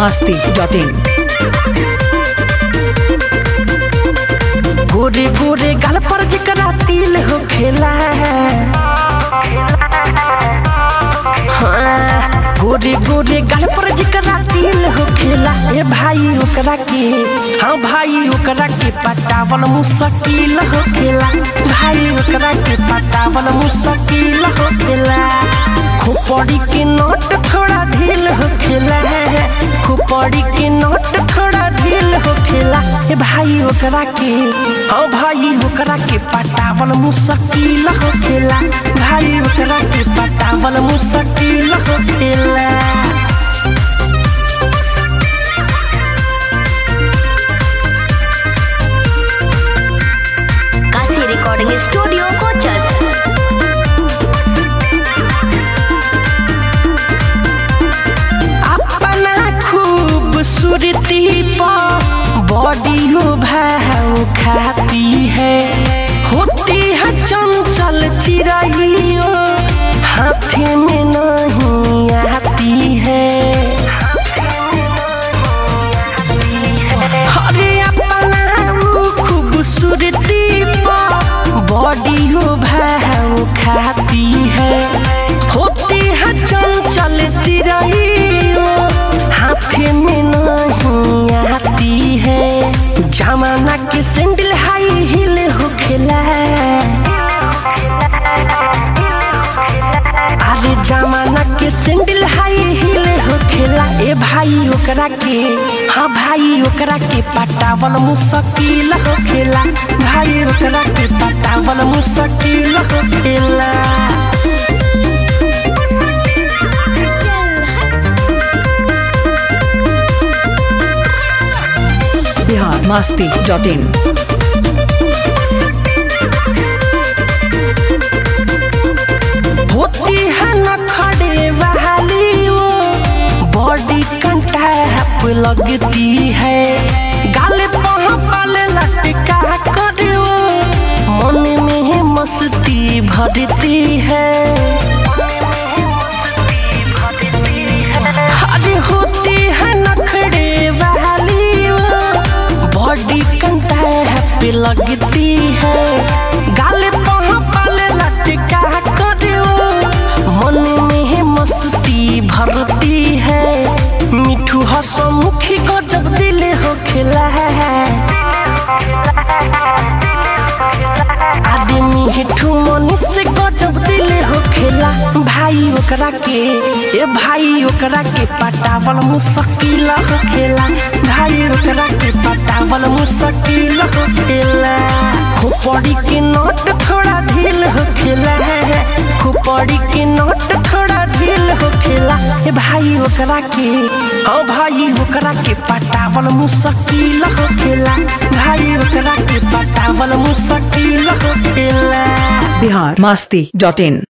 masti.in गोरे गोरे गाल पर जकरा तिल हो खेला हाँ, गोरे गोरे गाल पर जकरा तिल हो खेला ए भाई ओकरा के हाँ भाई ओकरा के पटावल मुश्किल हो खेला भाई ओकरा के पटावल मुश्किल हो खेला खोपड़ी के नोट थोड़ा ढील हो खेला खोपड़ी के नोट थोड़ा ढील हो खेला ए भाई ओकरा के हाँ भाई ओकरा के पटावल मुश्किल हो खेला भाई ओकरा के पटावल मुश्किल हो खेला काशी रिकॉर्डिंग स्टूडियो कोचस अपना खूबसूरती पर बॉडी हो भाव खाती है होती है चंचल चिड़ैयो हाथी में नहीं आती है अरे अपना वो खूबसूरती पर बॉडी हो भाव खाती है होती है चंचल चिड़ैयो हाथे में नहीं आती है जमाना के सैंडल हाई हिल हो खेला अरे जमाना के सैंडल हाई हिल हो खेला ए भाई ओकरा के हाँ भाई ओकरा के पटावल मुश्किल हो खेला भाई ओकरा के पटावल मुश्किल हो खेला बिहार masti.in होती है न खड़े वाली वो बॉडी कंटैप लगती है गाल पल लटका कर वो मन में मस्ती भरती है अरे होती है नखड़े वाली वो बॉडी कंटैप लगती है गाल पल लटका कर वो मन में मस्ती भरती है मिठू हसमुखी को जब दिल हो खिला है आदमी मिठू मनीष को जब दिल हो खेला भाई ओकरा के ए भाई ओकरा के पटावल मुश्किल हो खेला भाई ओकरा के पटावल मुश्किल हो खेला खोपड़ी के नोट थोड़ा ढील हो खेला खोपड़ी के नोट थोड़ा ढील हो खेला ए भाई ओकरा के हाँ भाई ओकरा के पटावल मुश्किल हो खेला भाई ओकरा के पटावल मुश्किल हो खेला बिहार masti.in